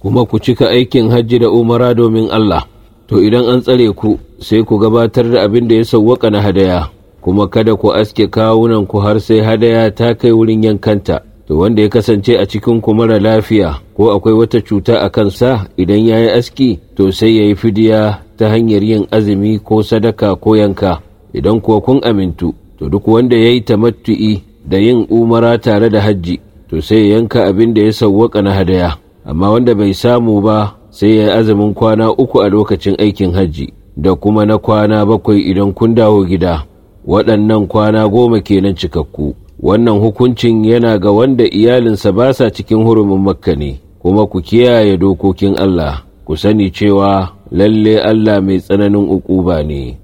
kuma ku cika aikin hajji da umara domin Allah to idan an tsare ku sai ku gabatar da abin da ya sauwaka na hadaya kuma kada ku aske kawunan ku har sai hadaya ta kai wurin yankanta to wanda ya kasance a cikin ku mara lafiya ko akwai wata cuta a kansa idan ya yi aski to sai ya yi fidiya ta hanyar yin azumi ko sadaka ko yanka idan kuwa kun amintu to duk wanda ya yi tamattu'i da yin umara tare da hajji to sai ya yanka abin da ya sauwaka na hadaya amma wanda bai samu ba sai ya yi azumin kwana uku a lokacin aikin hajji da kuma na kwana bakwai idan kun dawo gida waɗannan kwana goma kenan cikakku wannan hukuncin yana ga wanda iyalinsa ba sa cikin hurumin makka ne kuma ku kiyaye dokokin Allah ku sani cewa lalle Allah mai tsananin uquba ne